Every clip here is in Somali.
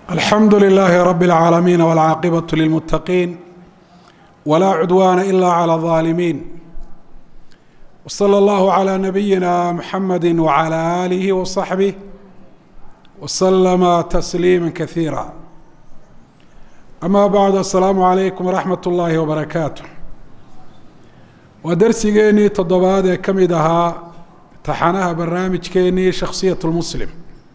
alxamdu lilaahi rabi اlcaalamiin wاlcaaqibaة lilmuttaqiin wlaa cudwaana ila clى الظaalimiin wslى اllahu عlى nabiyina mxamadi wعlى alihi وصaxbih wslama tasliima kasiira ama bacdu asalaamu calaykum waraxmat اllahi wbarakaatu waa darsigeenii toddobaad ee ka mid ahaa taxanaha barnaamijkeenii shakhsiyat lmuslim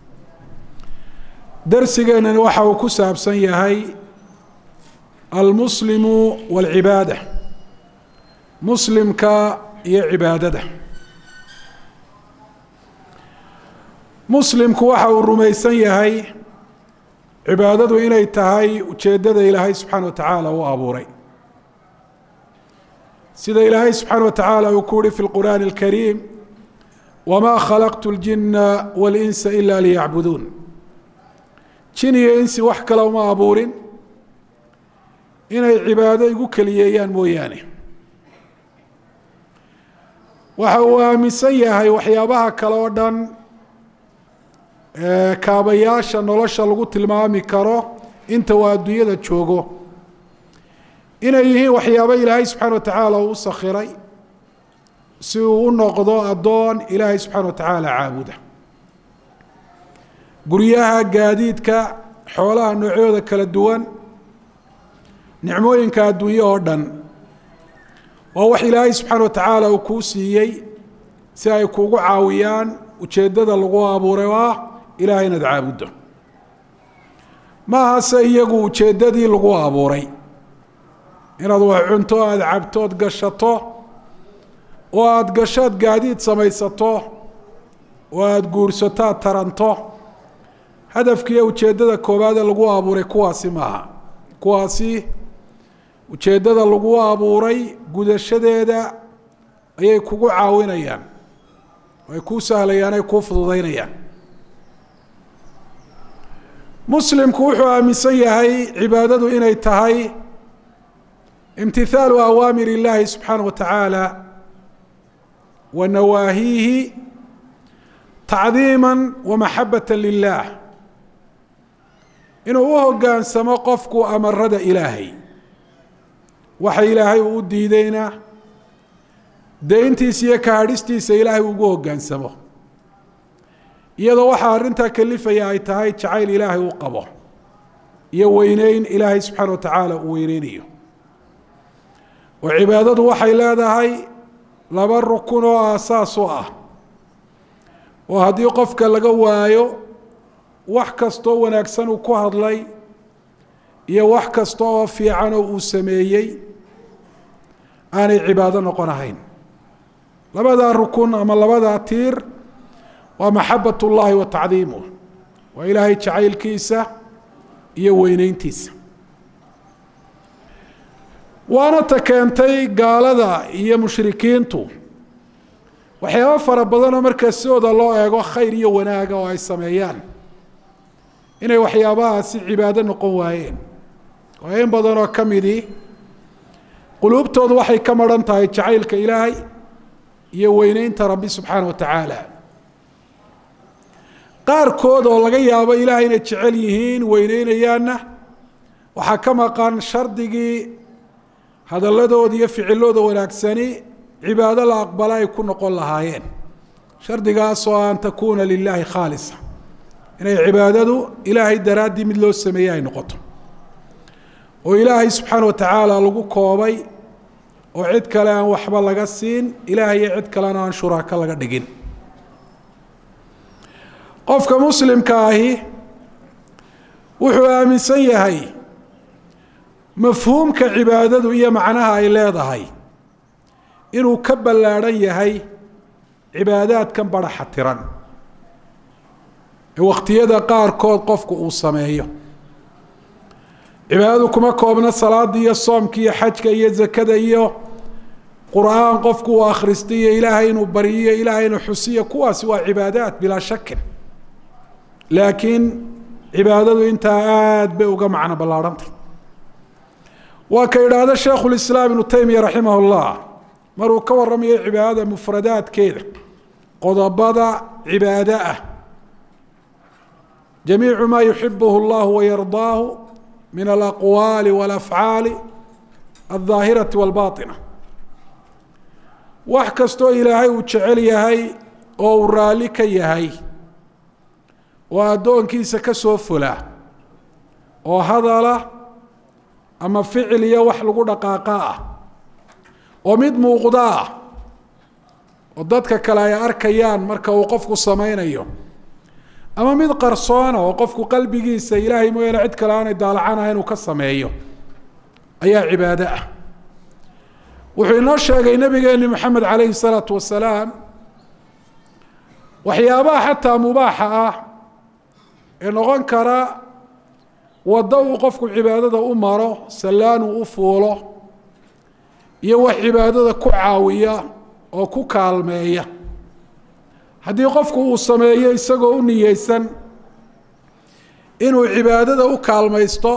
darsigeenani waxa uu ku saabsan yahay almuslimu wاlcibaada muslimka iyo cibaadada muslimku waxa uu rumaysan yahay cibaadadu inay tahay ujeeddada ilaahay subxaana wa tacaala u abuuray sida ilaahay subxaana wa tacaala uu ku uhi fi lqur'aani اlkariim wma khalaqtu اljina wاlinsa ila liyacbuduun jin iyo insi wax kale uma abuurin inay cibaado igu keliyeeyaan mooyaane waxa uu aaminsan yahay waxyaabaha kale oo dhan kaabayaasha nolosha lagu tilmaami karo inta uu adduunyada joogo inay yihiin waxyaabo ilaahay subxaana wa tacaala uu u sakhiray si uu u noqdo addoon ilaahay subxaana wa tacaala caabuda guryaha gaadiidka xoolaha noocyooda kala duwan nicmooyinka adduunye oo dhan waa wax ilaahay subxaana wa tacaala uu kuu siiyey si ay kuugu caawiyaan ujeeddada lagu abuuray oo ah ilahay inaad caabuddo maahase iyagu ujeeddadii lagu abuuray inaad wax cunto aada cabto ood gashato oo aada gashood gaadiid samaysato oo aada guursato aad taranto hadafkiiyo ujeeddada koowaade lagu abuuray kuwaasi maaha kuwaasi ujeeddada lagu abuuray gudashadeeda ayay kugu caawinayaan ay kuu sahlayaan ay kuu fududeynayaan muslimku wuxuu aaminsan yahay cibaadadu inay tahay imtihaalu awaamir illaahi subxaana wa tacaala wa nawaahiihi tacdiima wa maxabata lilah inuu u hoggaansamo qofku amarada ilaahay waxa ilaahay uu u diideyna deyntiisa iyo kahadhistiisa ilaahay ugu hoggaansamo iyadoo waxaa arrintaa kalifaya ay tahay jacayl ilaahay uu qabo iyo weyneyn ilaahay subxaana wa tacaala uu weyneynayo oo cibaadadu waxay leedahay laba rukun oo aasaas u ah oo haddii qofka laga waayo wax kastoo wanaagsan uu ku hadlay iyo wax kasta oo fiican oo uu sameeyey aanay cibaado noqon ahayn labadaa rukun ama labadaa tiir waa maxabat ullaahi wa tacdiimuh waa ilaahay jacaylkiisa iyo weyneyntiisa waana ta keentay gaalada iyo mushrikiintu waxyaabo fara badan oo markaa sidooda loo eego khayr iyo wanaaga oo ay sameeyaan inay waxyaabahaasi cibaado noqon waayeen oo in badan oo ka midii quluubtoodu waxay ka maran tahay jacaylka ilaahay iyo weyneynta rabbi subxaana wa tacaala qaarkood oo laga yaabo ilaahay inay jecel yihiin weyneynayaanna waxaa ka maqan shardigii hadalladooda iyo ficilooda wanaagsani cibaado la aqbala ay ku noqon lahaayeen shardigaasoo an takuuna lilaahi khaalisa inay cibaadadu ilaahay daraaddii mid loo sameeyey ay noqoto oo ilaahay subxaana wa tacaala lagu koobay oo cid kale aan waxba laga siin ilaahay iyo cid kalena aan shuraako laga dhigin qofka muslimka ahi wuxuu aaminsan yahay mafhuumka cibaadadu iyo macnaha ay leedahay inuu ka ballaadhan yahay cibaadaadkan baraxa tiran ee wakhtiyada qaarkood qofku uu sameeyo cibaadadu kuma koobna salaada iyo soomka iyo xajka iyo zakada iyo qur-aan qofku uu akhristay iyo ilaahay inuu baryiyo ilaahay inuu xusiyo kuwaasi waa cibaadaat bilaa shakin laakiin cibaadadu intaa aada bay uga macno ballaarhantay waa ka idhaahda sheekhu lislaam ibnu taymiya raximah llah maruu ka warramayo cibaadada mufradaadkeeda qodobada cibaado ah jamiicu ma yuxibuhu اllahu wayardaahu min alaqwaali walafcaali aldaahirati walbaطina wax kastoo ilaahay uu jecel yahay oo uu raalli ka yahay oo addoonkiisa ka soo fula oo hadala ama ficil iyo wax lagu dhaqaaqa ah oo mid muuqda ah oo dadka kale ay arkayaan marka uu qofku samaynayo ama mid qarsoona oo qofku qalbigiisa ilaahay mooyaane cid kale aanay daalacanaha inuu ka sameeyo ayaa cibaado ah wuxuu inoo sheegay nabigeeni moxamed calayhi salaatu wasalaam waxyaabaha xataa mubaaxa ah ee noqon kara waddo uu qofku cibaadada u maro sallaan uu u fuulo iyo wax cibaadada ku caawiya oo ku kaalmeeya haddii qofku uu sameeyo isagoo u niyeysan inuu cibaadada u kaalmaysto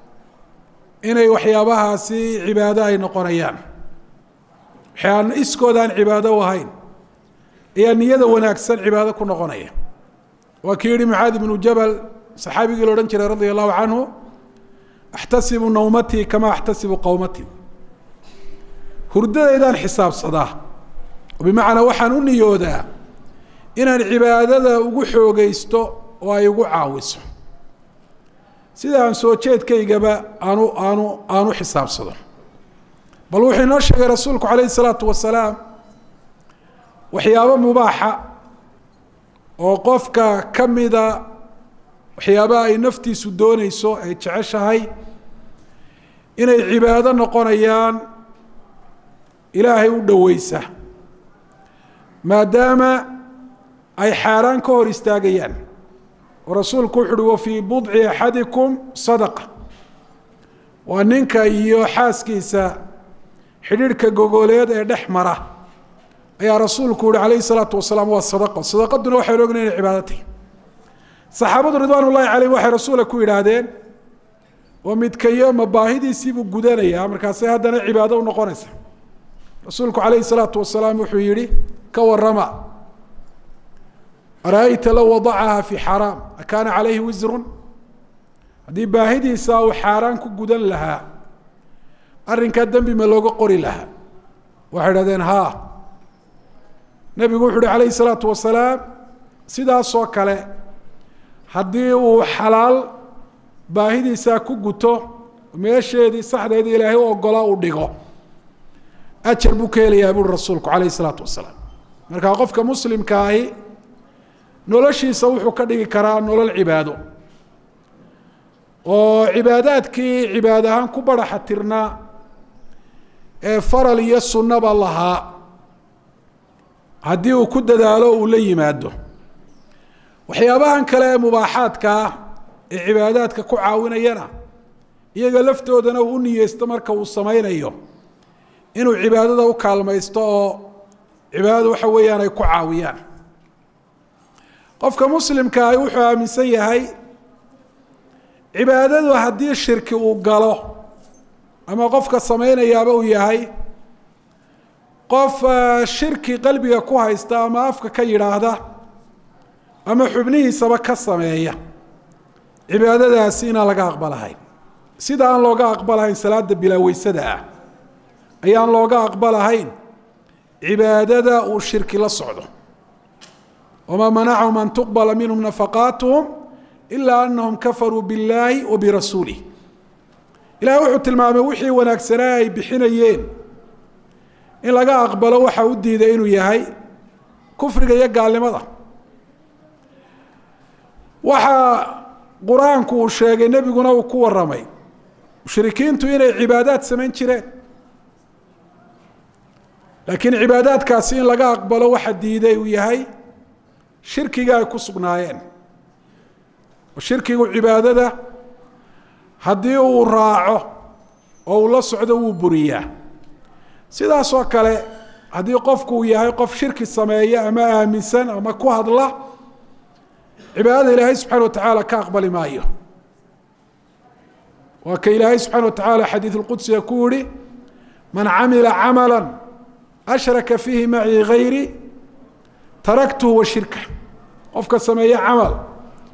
inay waxyaabahaasi cibaado ay noqonayaan waxaan iskoodaan cibaado u ahayn ayaa niyada wanaagsan cibaado ku noqonaya waa kii yihi mucaadi bnu jabal saxaabigii la odhan jiray radia allahu canhu axtasibu nawmatii kama axtasibu qowmatii hurdadaydaan xisaabsadaa bimacnaa waxaan u niyoodaa inaan cibaadada ugu xoogeysto oo ay ugu caawiso sida aan soo jeedkaygaba aanu aanu aanu xisaabsado bal wuxuu inoo sheegay rasuulku calayhi salaatu wasalaam waxyaabo mubaaxa oo qofka ka mida waxyaabaha ay naftiisu dooneyso ay jeceshahay inay cibaado noqonayaan ilaahay u dhoweysa maadaama ay xaaraan ka hor istaagayaan oo rasuulku wuxu uhi wa fii budci axadikum sadaqa waa ninka iyo xaaskiisa xidhiidhka gogoleed ee dhex mara ayaa rasuulku yihi calayhi salaatu wasalaam waa sadaqo sadaqaduna waxaynu ogna inay cibaado tahy saxaabadu ridwaan ullahi calayhim waxay rasuula ku yidhaahdeen oo midkayo ma baahidiisiibuu gudanayaa markaasay haddana cibaado u noqonaysa rasuulku calayhi salaatu wasalaam wuxuu yihi ka warama ara-ayta low wadacaha fi xaraam akaana calayhi wisrun haddii baahidiisa uu xaaraan ku gudan lahaa arrinkaa dembi ma looga qori lahaa waxay idhahdeen haa nebigu wuxu uhi calayhi salaatu wasalaam sidaasoo kale haddii uu xalaal baahidiisaa ku guto meesheedii saxdeedii ilaahay u ogolaa uu dhigo ajar buu ka helayaa buuri rasuulku calayhi salaatu wasalaam markaa qofka muslimka ahi noloshiisa wuxuu ka dhigi karaa nolol cibaado oo cibaadaadkii cibaad ahaan ku baraxa tirnaa ee faral iyo sunnaba lahaa haddii uu ku dadaalo uu la yimaado waxyaabahan kale ee mubaaxaadka ah ee cibaadaadka ku caawinayana iyaga laftoodana uu u niyeysto marka uu sameynayo inuu cibaadada u kaalmaysto oo cibaadada waxa weeyaan ay ku caawiyaan qofka muslimka ahi wuxuu aaminsan yahay cibaadadu haddii shirki uu galo ama qofka sameynayaaba uu yahay qof shirki qalbiga ku haysta ama afka ka yidhaahda ama xubnihiisaba ka sameeya cibaadadaasi inaan laga aqbalahayn sida aan looga aqbalahayn salaada bilaaweysada ah ayaan looga aqbalahayn cibaadada uu shirki la socdo wma manacahum an tuqbala minhum nafaqaatuhum ilaa anahum kafaruu biاllaahi wa birasuulih ilahay wuxuu tilmaamay wixii wanaagsanaa ay bixinayeen in laga aqbalo waxa u diiday inuu yahay kufriga iyo gaalnimada waxa qur-aanku uu sheegay nebiguna uu ku waramay mushrikiintu inay cibaadaad samayn jireen laakiin cibaadaadkaasi in laga aqbalo waxa diiday uu yahay shirkiga ay ku sugnaayeen oo shirkigu cibaadada haddii uu raaco oo uu la socdo wuu buriyaa sidaasoo kale haddii qofku uu yahay qof shirki sameeya ama aaminsan ama ku hadla cibaadada ilaahay subxana wa tacaala ka aqbali maayo waa ka ilaahay subxana wa tacaala xadiid lqudsiga ku yihi man camila camala ashraka fiihi macii gayri taraktuhu wa shirka qofka sameeye camal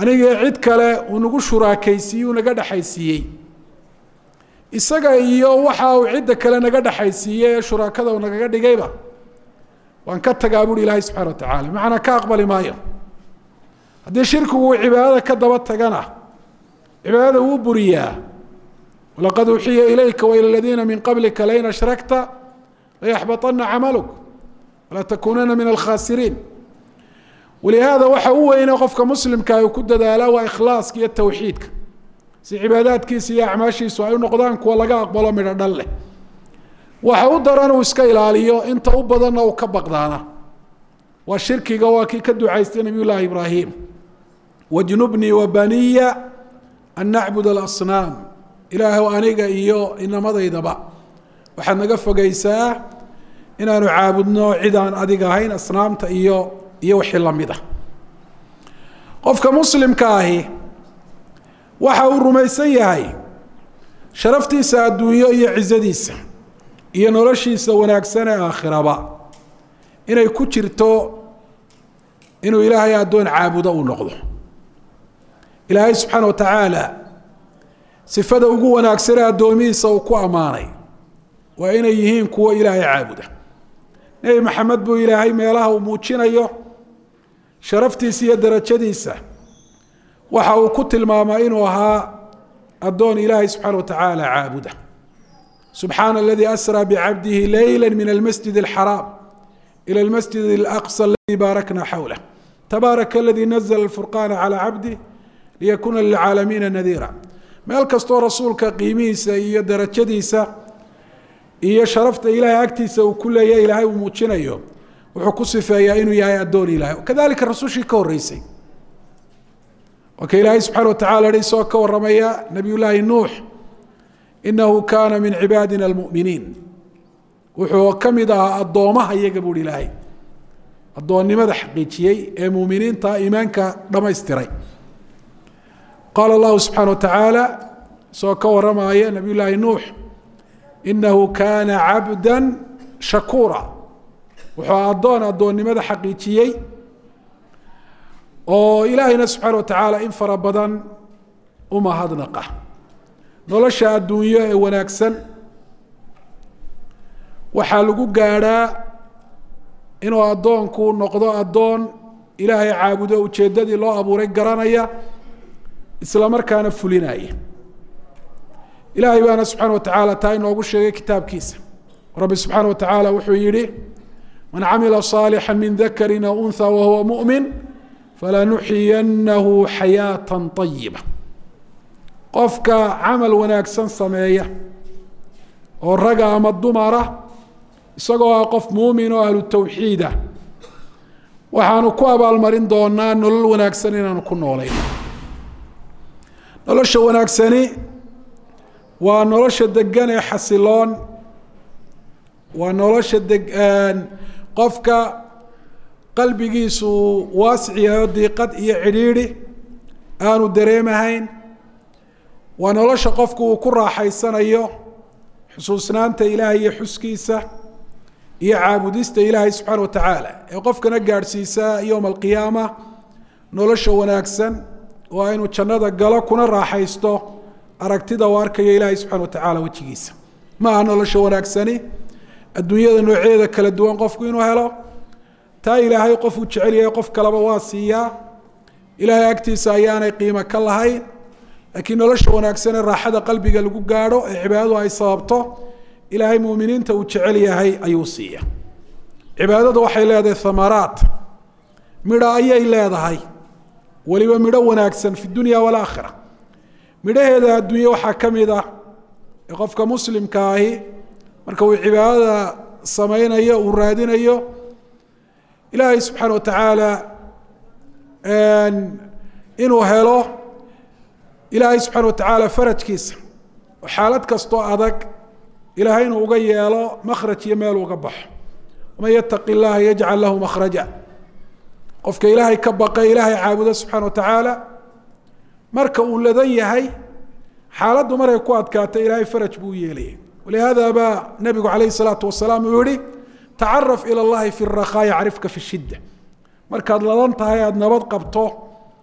anigii cid kale uu nagu shuraakaysiiyey uu naga dhexaysiiyey isaga iyo waxa uu cidda kale naga dhexaysiiyey ee shuraakada uu nagaga dhigayba waan ka tagaa buuhi ilaahay subxana wa tacala macnaa ka aqbali maayo haddii shirkigu uu cibaadada ka daba tagana cibaadada wuu buriyaa walaqad uxiya ilayka waila ladiina min qablika lain ashrakta layaxbaطana camaluk walatakunana min alkhasiriin walihaada waxa u weyne qofka muslimka uu ku dadaalaa waa ikhlaaska iyo tawxiidka si cibaadaadkiisa iyo acmaashiisu ay u noqdaan kuwa laga aqbalo midho dhan leh waxa u daran uu iska ilaaliyo inta u badanna uu ka baqdaana waa shirkiga waa kii ka ducaystay nabiy llaahi ibraahim wajnubnii wabaniya an nacbud alasnaam ilaahw aniga iyo inamadaydaba waxaad naga fogeysaa inaanu caabudno cid aan adiga ahayn asnaamta iyo iyo wixii lamid ah qofka muslimka ahi waxa uu rumaysan yahay sharaftiisa adduunyo iyo cizadiisa iyo noloshiisa wanaagsan ee aakhiraba inay ku jirto inuu ilaahay addoon caabudo uu noqdo ilaahay subxaana wa tacaala sifada ugu wanaagsanee addoomihiisa uu ku ammaanay waa inay yihiin kuwo ilaahay caabuda nebi maxamed buu ilaahay meelaha uu muujinayo sharaftiisa iyo darajadiisa waxa uu ku tilmaamaa inuu ahaa addoon ilaahay subxaana wa tacaala caabuda subxaana aladii asraa bicabdihi leyla min almasjid alxaraam ila almasjid alaqsa aladii baarakna xawlah tabaaraka aladii nazla alfurqaana calaa cabdih liyakuna lilcaalamiina nadiira meel kastoo rasuulka qiimihiisa iyo darajadiisa iyo sharafta ilaahay agtiisa uu ku leeyahy ilaahay uu muujinayo wuxuu ku sifeeyaa inuu yahay addoon ilahay kadalika rasushii ka horreysay ka ilaahay subxana wa tacala hi isagoo ka waramaya nabiy llaahi nuux inahu kaana min cibaadina almuminiin wuxuu ka mid ahaa addoomaha iyaga buuhi ilaahay addoonnimada xaqiijiyey ee muminiinta iimaanka dhamaystiray qaala allahu subxaana wa tacaala isagoo ka waramaya nabiy llaahi nuux inahu kaana cabda shakuura wuxuu addoon addoonnimada xaqiijiyey oo ilaahayna subxaana wa tacaala in fara badan u mahadnaqa nolosha adduunyo ee wanaagsan waxaa lagu gaadhaa inuu addoonku noqdo addoon ilaahay caabudo ujeeddadii loo abuuray garanaya isla markaana fulinaya ilaahay baana subxaana wa tacaala taa inoogu sheegay kitaabkiisa rabbi subxaana wa tacaala wuxuu yihi man camila صaalixا min dakari aw unha wahuwa muؤmin falanuxiyanahu xayaaةa طayiba qofka camal wanaagsan sameeya oo raga ama dumara isagoo ah qof muumin oo ahlu tawxiid ah waxaanu ku abaalmarin doonaa nolol wanaagsan inaanu ku noolayn nolosha wanaagsani waa nolosha degan ee xasiloon waa nolosha deg qofka qalbigiisu waasic yahay oo diiqad iyo cidhiidhi aanu dareemahayn waa nolosha qofku uu ku raaxaysanayo xusuusnaanta ilaahay iyo xuskiisa iyo caabudista ilaahay subxaana wa tacaala ee qofkana gaadhsiisa yowma alqiyaama nolosha wanaagsan oo aynu jannada galo kuna raaxaysto aragtida u arkayo ilaahay subxana wa tacaala wejigiisa ma aha nolosha wanaagsani adduunyada noocyeeda kala duwan qofku inuu helo taa ilaahay qofuu jecel yahay qof kaleba waa siiyaa ilaahay agtiisa ayaanay qiimo ka lahayn laakiin nolosha wanaagsan ee raaxada qalbiga lagu gaadho ee cibaadadu ay sababto ilaahay muminiinta uu jecel yahay ayuu siiya cibaadadu waxay leedahay thamaraat midho ayay leedahay weliba midho wanaagsan fi dunya walaakhira midhaheeda adduunye waxaa ka mid ah ee qofka muslimka ahi marka uu cibaadada sameynayo uu raadinayo ilaahay subxaana wa tacaala inuu helo ilaahay subxaana wa tacaala farajkiisa oo xaalad kastoo adag ilaahay inuu uga yeelo makhraj iyo meel uga baxo waman yataqi llaha yajcal lahu makhraja qofka ilaahay ka baqa ilaahay caabudo subxana wa tacaala marka uu ladan yahay xaaladdu markay ku adkaato ilaahay faraj buu u yeelaya walihada baa nabigu calayhi salaatu wasalaam uu yihi tacaraf ila llahi fi rakaa yacrifka fi shidda markaad ladan tahay aada nabad qabto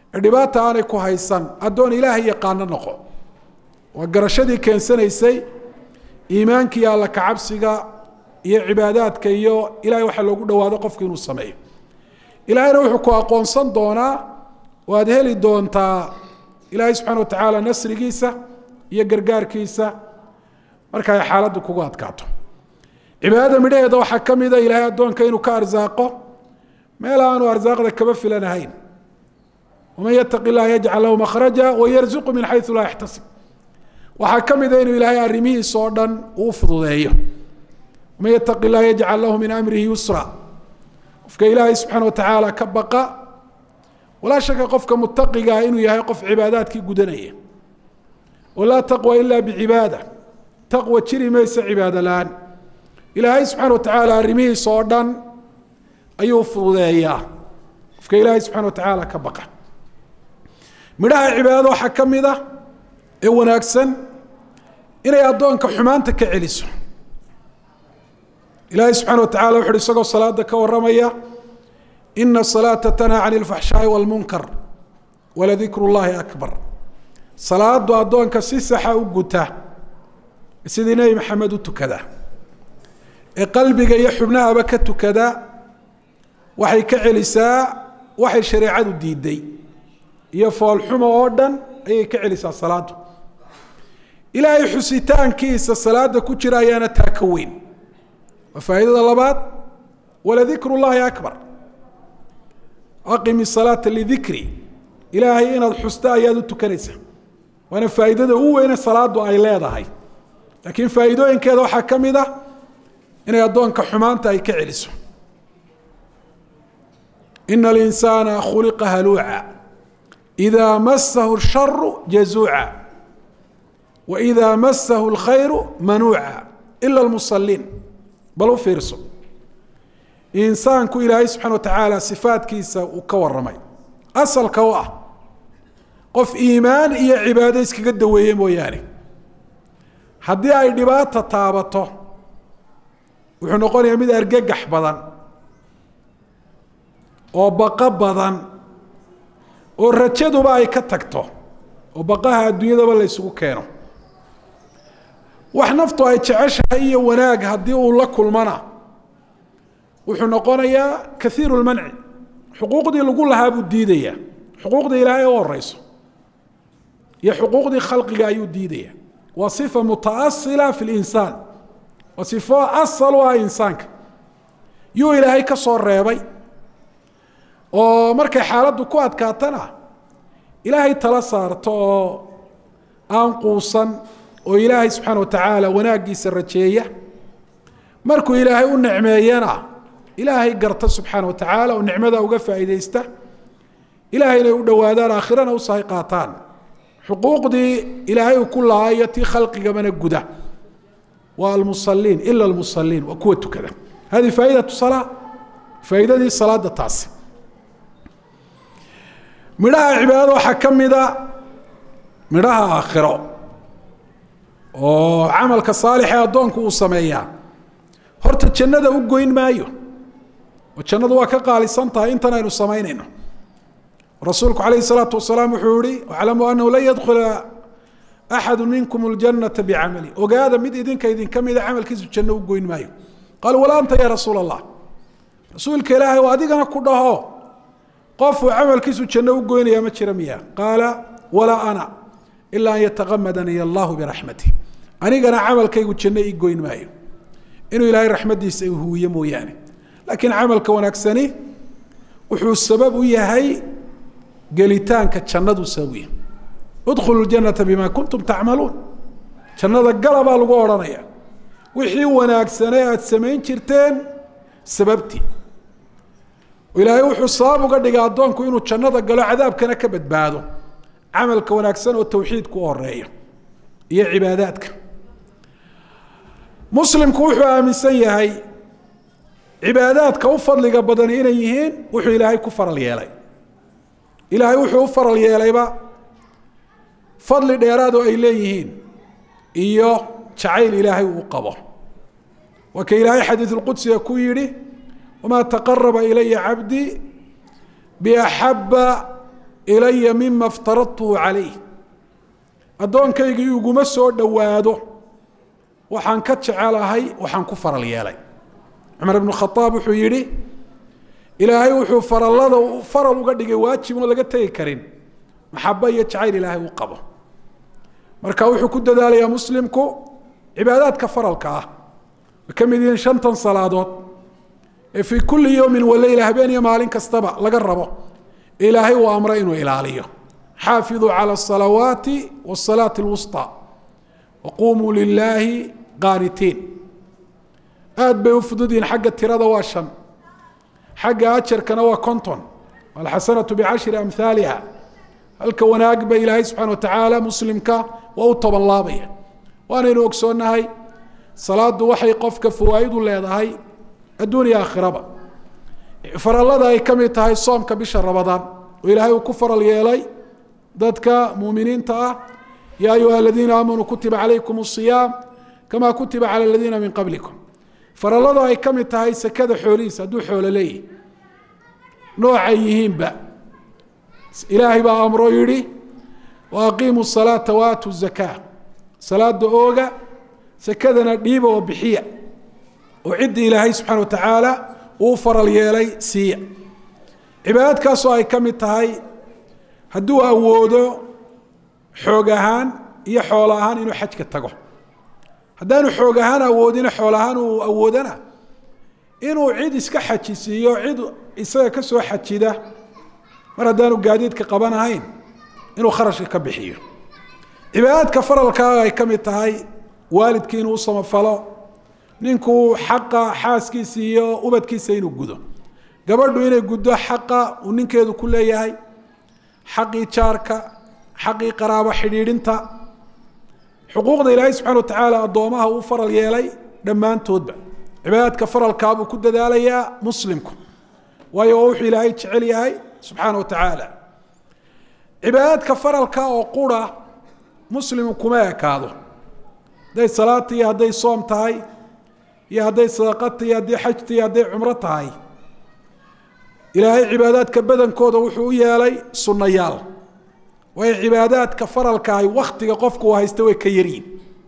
ee dhibaata aanay ku haysan addoon ilaahay yaqaano noqo waa garashadii keensanaysay iimaanka iyo alla kacabsiga iyo cibaadaadka iyo ilahay waxaa loogu dhawaado qofku inuu sameeyo ilaahayna wuxuu ku aqoonsan doonaa oo aad heli doontaa ilaahay subxana watacaala nasrigiisa iyo gargaarkiisa marka ay xaaladdu kugu adkaato cibaadada midhaheeda waxaa ka mida ilaahay addoonka inuu ka arsaaqo meel aanu arsaaqda kaba filanahayn waman yataqi illaha yajcal lahu makhraja wayarzuqu min xayu laa yaxtasib waxaa ka mida inuu ilaahay arrimihiisa oo dhan uu fududeeyo waman yataqi illaha yajcal lahu min amrihi yusra qofka ilaahay subxaana watacaala ka baqa walaa shaka qofka mutaqigaa inuu yahay qof cibaadaadkii gudanaya walaa taqwa ila bicibaada taqwa jiri maysa cibaado la-aan ilaahay subxaana watacaala arrimihiisa oo dhan ayuu fududeeyaa qofka ilaahay subxana watacaala ka baqa midhaha cibaadada waxaa ka mid a ee wanaagsan inay addoonka xumaanta ka celiso ilaahay subxana watacala wuxu uhi isagoo salaada ka warramaya ina salaata tanhaa can ilfaxshaai walmunkar waladikru llahi akbar salaadu addoonka si saxa u guta sidii nebi maxamed u tukada ee qalbiga iyo xubnahaba ka tukada waxay ka celisaa waxay shareecadu diiday iyo foolxumo oo dhan ayay ka celisaa salaadu ilaahay xusitaankiisa salaada ku jira ayaana taa ka weyn waa faa'iidada labaad waladikru llahi akbar aqimi salaata lidikri ilaahay inaad xusta ayaad u tukanaysaa waana faa'iidada u weyne salaadu ay leedahay laakiin faa'iidooyinkeeda waxaa ka mid ah inay addoonka xumaanta ay ka celiso ina alinsaana khuliqa haluuca idaa masahu sharu jazuuca wa idaa masahu lkhayru manuuca ila lmusaliin bal u fiirso insaanku ilaahay subxana wa tacaala sifaadkiisa uu ka waramay asalka u ah qof iimaan iyo cibaado iskaga daweeye mooyaane haddii ay dhibaata taabato wuxuu noqonayaa mid argagax badan oo baqo badan oo rajaduba ay ka tagto oo baqaha adduunyadaba la ysugu keeno wax naftu ay jeceshahay iyo wanaag haddii uu la kulmana wuxuu noqonayaa kaiiru lmanci xuquuqdii lagu lahaa buu diidaya xuquuqdii ilaahay u horeyso iyo xuquuqdii khalqiga ayuu diidaya waa sifa mutaasila fi linsaan waa sifo asal u ah insaanka yuu ilaahay ka soo reebay oo markay xaaladdu ku adkaatana ilaahay tala saarto oo aan quusan oo ilaahay subxaana watacaala wanaaggiisa rajeeya markuu ilaahay u nicmeeyana ilaahay garta subxaana watacaala oo nicmada uga faa'iideysta ilaahay inay u dhowaadaan aakhirana u sahay qaataan xuquuqdii ilaahay uu ku lahaa iyo tii khalqigamana guda waa almusaliin ila almusaliin waa kuwa tukada hadihi faaidatu salaa faa'iidadii salaada taasi midhaha cibaadada waxaa ka mida midhaha aakhiro oo camalka saalixee addoonku uu sameeyaa horta jannada u goyn maayo oo jannadu waa ka qaalisan tahay intan aynu samaynayno rasuulku calayhi salaatu wasalaam wuxuu yihi aclamuu annahu lan yadkhula axadu minkum اljanata bicamali ogaada mid idinka idinka mida camalkiisu janno u goyn maayo qaaluu walaa anta ya rasuul allah rasuulka ilaahay oo adigana ku dhaho qofuu camalkiisu janno u goynaya ma jira miya qaala walaa ana ilaa an yataqamadaniy allahu biraxmatih anigana camalkaygu janno ii goyn maayo inuu ilaahay raxmaddiisa huwiye mooyaane laakiin camalka wanaagsani wuxuu sabab u yahay gelitaanka jannadu sabab u yahay udkhulu ljanata bima kuntum tacmaluun jannada gala baa lagu odhanaya wixii wanaagsanee aada samayn jirteen sababtii ilaahay wuxuu sabab uga dhigay addoonku inuu jannada galo cadaabkana ka badbaado camalka wanaagsan oo tawxiidku u horeeya iyo cibaadaadka muslimku wuxuu aaminsan yahay cibaadaadka u fadliga badani inay yihiin wuxuu ilaahay ku faral yeelay ilaahay wuxuu u faral yeelayba fadli dheeraado ay leeyihiin iyo jacayl ilaahay uu qabo waa ka ilaahay xadiid lqudsiga ku yidhi wamaa taqaraba ilaya cabdii biaxaba ilaya mima iftaradtuhu calayh addoonkaygii iguma soo dhowaado waxaan ka jecelahay waxaan ku faral yeelay cumar ibnu khaaab wuxuu yidhi ilaahay wuxuu farallada faral uga dhigay waajib oon laga tegi karin maxaba iyo jacayl ilaahay u qabo marka wuxuu ku dadaalayaa muslimku cibaadaadka faralka ah way ka mid yihiin shantan salaadood ee fii kulli yowmin waleyla habeen iyo maalin kastaba laga rabo ilaahay uu amray inuu ilaaliyo xaafiduu cala asalawaati wasalaati alwusطى waqumuu lilaahi qaanitiin aad bay u fudud yihiin xagga tirada waa shan xagga ajarkana waa conton alxasanatu bicashri amhaaliha halka wanaag ba ilaahay subxana watacaala muslimka waa u toban laabaya waanaynu ogsoonnahay salaadu waxay qofka fawaa'idu leedahay adduun iyo aakhiraba farallada ay ka mid tahay soomka bisha ramadaan oo ilaahay uu ku faral yeelay dadka muuminiinta ah yaa ayuha aladiina aamanuu kutiba calaykum asiyaam kama kutiba cala aladiina min qablikum farallada ay ka mid tahay sekada xoolihiisa hadduu xoolo leeyihi noocay yihiinba ilaahay baa amroo yidhi wa aqiimu salaata waatu zakaa salaada ooga sekadana dhiiba oo bixiya oo cidda ilaahay subxana watacaala uu faral yeelay siiya cibaadadkaasoo ay ka mid tahay hadduu awoodo xoog ahaan iyo xoolo ahaan inuu xajka tago haddaanu xoog ahaan awoodina xool ahaan uu awoodana inuu cid iska xajisiiyo cid isaga ka soo xajida mar haddaanu gaadiidka qabanahayn inuu kharashka ka bixiyo cibaadaadka faralkaaga ay ka mid tahay waalidkii inuu u samafalo ninkuu xaqa xaaskiisa iyo ubadkiisa inuu gudo gabadhu inay guddo xaqa uu ninkeedu ku leeyahay xaqii jaarka xaqii qaraabo xidhiidhinta xuquuqda ilaahay subxana watacaala addoomaha uu faral yeelay dhammaantoodba cibaadaadka faralkaabuu ku dadaalayaa muslimku waayo waa wuxuu ilaahay jecel yahay subxaana watacaala cibaadaadka faralka oo qura muslimu kuma ekaado hadday salaata iyo hadday soom tahay iyo hadday sadaqata iyo hadday xajta iyo hadday cumro tahay ilaahay cibaadaadka badankooda wuxuu u yeelay sunnayaal waayo cibaadaadka faralkaahi waktiga qofku uu haysta way ka yaryihin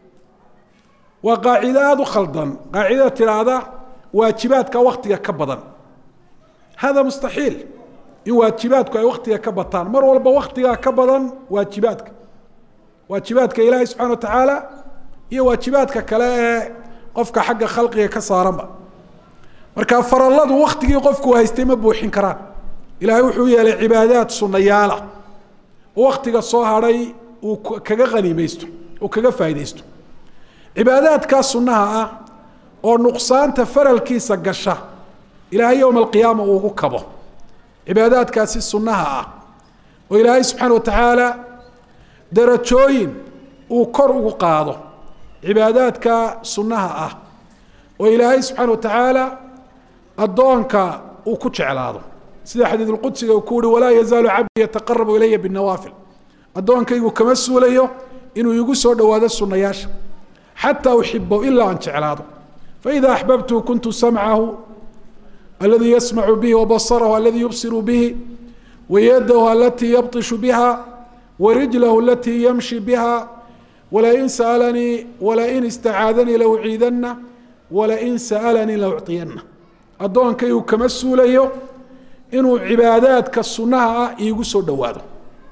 waa qaacido aada u khaldan qaacidada tidhaahda waajibaadka waktiga ka badan hada mustaxiil in waajibaadku ay waktiga ka bataan mar walba waktigaa ka badan waajibaadka waajibaadka ilaahay subxana watacaala iyo waajibaadka kale ee qofka xagga khalqiga ka saaranba marka faralladu waktigii qofku haystay ma buuxin karaan ilaahay wuxuu yeelay cibaadaad sunayaala oo waktiga soo hadhay uu kaga haniimaysto uu kaga faaidaysto cibaadaadkaa sunnaha ah oo nuqsaanta faralkiisa gasha ilaahay yowma alqiyaama uu ugu kabo cibaadaadkaasi sunnaha ah oo ilaahay subxaana watacaala darajooyin uu kor ugu qaado cibaadaadka sunnaha ah oo ilaahay subxaana watacaala addoonka uu ku jeclaado sida xadiid lqudsiga uu ku uhi walaa yazaalu cabdi yataqarabu ilaya binawaafil addoonkaygu kama suulayo inuu igu soo dhowaado sunnayaasha xataa uxibahu ilaa aan jeclaado faida axbabtuhu kuntu samcahu aladii yasmacu bihi wabasarahu aladii yubsiru bihi wayadahu alatii yabطishu biha warijlahu alatii yamshi biha walain saalanii walain istacaadanii lauciidana walain sa'alanii laucطiyana addoonkaygu kama suulayo inuu cibaadaadka sunnaha ah iigu soo dhowaado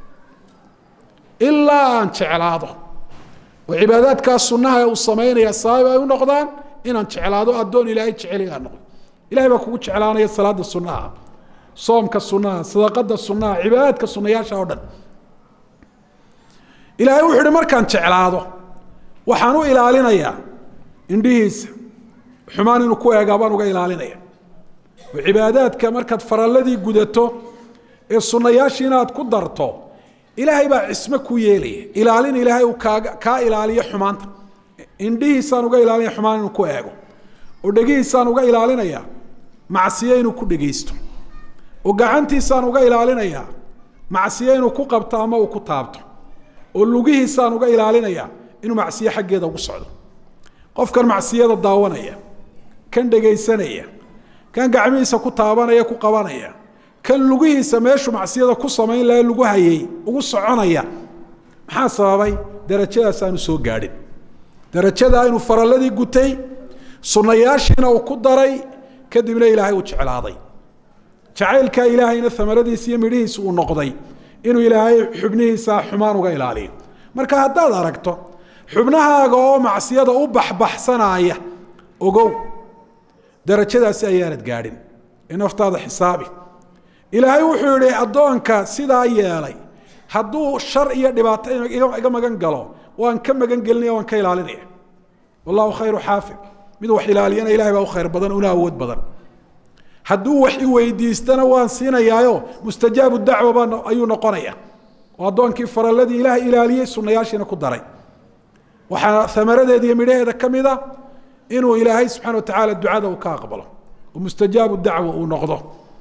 ilaa aan jeclaado oo cibaadaadkaa sunnaha ee uu samaynaya sabab ay u noqdaan inaan jeclaado addoon ilaahay jeceli aan noqdo ilahay baa kugu jeclaanaya salaada sunnaha soomka sunnaha sadaqada sunnaha cibaadaadka sunnayaasha oo dhan ilaahay wuxuu uhi markaan jeclaado waxaan u ilaalinayaa indhihiisa xumaan inuu ku eegaa baan uga ilaalinaya oo cibaadaadka markaad faralladii gudato ee sunnayaashii inaad ku darto ilaahay baa cismo ku yeelaya ilaalin ilaahay uu kaaga kaa ilaaliyo xumaanta indhihiisaan uga ilaalinaya xumaan inuu ku eego oo dhegihiisaan uga ilaalinaya macsiyo inuu ku dhegaysto oo gacantiisaan uga ilaalinaya macsiyo inuu ku qabto ama uu ku taabto oo lugihiisaan uga ilaalinaya inuu macsiyo xaggeeda ugu socdo qofkan macsiyada daawanaya kan dhegaysanaya kan gacmihiisa ku taabanaya ku qabanaya kan lugihiisa meeshu macsiyada ku samayn laha lagu hayay ugu soconaya maxaa sababay darajadaas aanu soo gaadhin darajada inuu faralladii gutay sunnayaashiina uu ku daray kadibna ilaahay uu jeclaaday jacaylkaa ilaahayna amaradiisa iyo midhihiisa uu noqday inuu ilaahay xubnihiisa xumaan uga ilaaliyo marka haddaad aragto xubnahaaga oo macsiyada u baxbaxsanaya ogow darajadaasi ayaanad gaadhin ee naftaada xisaabi ilaahay wuxuu yihi addoonka sidaa yeelay hadduu shar iyo dhibaato iga magan galo waan ka magan gelinaya waan ka ilaalinaya wallahu khayru xaafid mid wax ilaaliyana ilahay baa u khayr badan una awood badan hadduu wax i weydiistana waan siinayaayo mustajaabu dacwa baa ayuu noqonaya oo addoonkii faralladii ilaah ilaaliyey sunayaashiina ku daray waxaa amaradeeda iyo midhaheeda ka mida inuu ilaahay subxana wa tacaala ducada uu ka aqbalo oo mustajaabu dacwa uu noqdo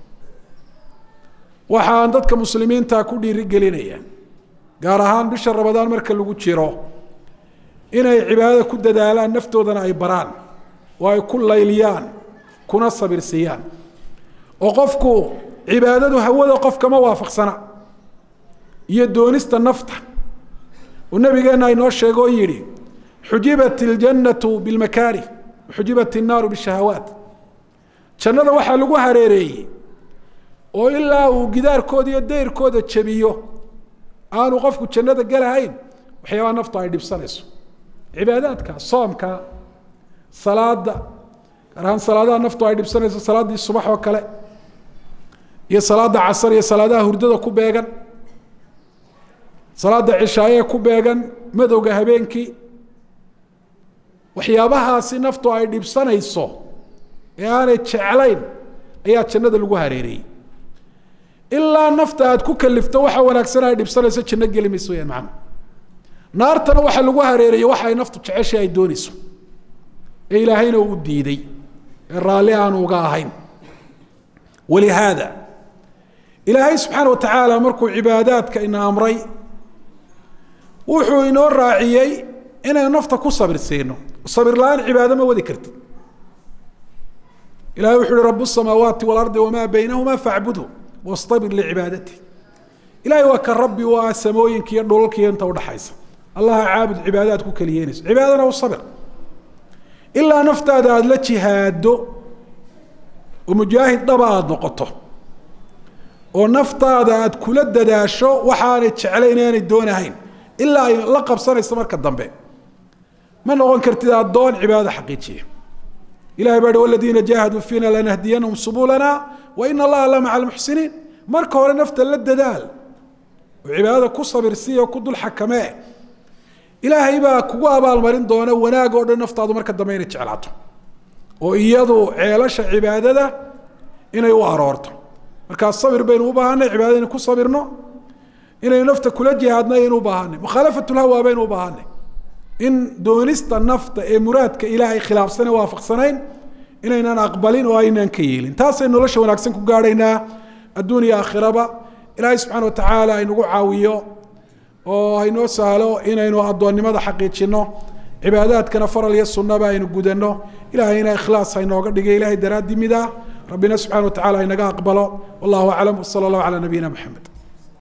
waxaan dadka muslimiinta ku dhiirigelinaya gaar ahaan bisha ramadaan marka lagu jiro inay cibaadada ku dadaalaan naftoodana ay baraan oo ay ku layliyaan kuna sabirsiiyaan oo qofku cibaadadu hawada qofkama waafaqsana iyo doonista nafta uu nabigeenna inoo sheego oo yidhi xujibat iljannatu bilmakaarih xujibat innaaru bishahawaat jannada waxaa lagu hareereeyey oo ilaa uu gidaarkooda iyo dayrkooda jabiyo aanu qofku jannada galahayn waxyaabaha naftu ay dhibsanayso cibaadaadka soomka salaada gaar ahaan salaadaha naftu ay dhibsanayso salaaddii subax oo kale iyo salaada casar iyo salaadaha hurdada ku beegan salaada cishaaye ku beegan madowga habeenkii waxyaabahaasi naftu ay dhibsanayso ee aanay jeclayn ayaa jannada lagu hareereeyey ilaa nafta aad ku kalifto waxa wanaagsan ay dhibsanayso janno geli mayso wayaan macana naartana waxaa lagu hareereeyey waxa ay naftu jeceshay ay doonayso ee ilaahayna uu diiday ee raalli aanu uga ahayn walihaada ilaahay subxaana wa tacaala markuu cibaadaadka ina amray wuxuu inoo raaciyey inaynu nafta ku sabir siino sabir la-aan cibaado ma wadi kartid ilahay wuxu uhi rab الsamaawaati واlardi wma baynahuma facbudhu wاstabir licibaadati ilahay waa ka rabbi u ah samooyinka iyo dhulalkiiyo inta udhaxaysa allaha caabud cibaadaad ku keliyeynayso cibaadana u sabir ilaa naftaada aada la jihaado oo mujaahid dhaba aada noqoto oo naftaada aada kula dadaasho waxaanay jeclayn aanay doonahayn ilaa ay la qabsanayso marka dambe ma noqon kartid addoon cibaadada xaqiijiya ilahay baa hi waladiina jaahaduu fiina lanahdiyanahum subulana wa ina allaha la maca almuxsiniin marka hore nafta la dadaal oo cibaadada ku sabirsiya oo ku dul xakamee ilaahay baa kugu abaalmarin doona wanaag oo dhan naftaadu marka dambe inay jeclaato oo iyadu ceelasha cibaadada inay u aroorto markaa sabir baynu u baahanay cibaadada inu ku sabirno inaynu nafta kula jihaadno ayaynu u baahanay mukhaalafatulhawa baynu u baahanay in doonista nafta ee muraadka ilaahay khilaafsane waafaqsanayn inaynan aqbalin oo aynaan ka yeelin taasay nolosha wanaagsan ku gaadhaynaa adduuniya aakhiraba ilaahay subxana wa tacaala aynagu caawiyo oo haynoo sahlo inaynu addoonnimada xaqiijino cibaadaadkana faral iyo sunnaba aynu gudanno ilahayna ikhlaas haynooga dhigay ilahay daraaddii mida rabbina subxana wa tacala haynaga aqbalo wallahu aclam wsala allahu calaa nabiyina maxamed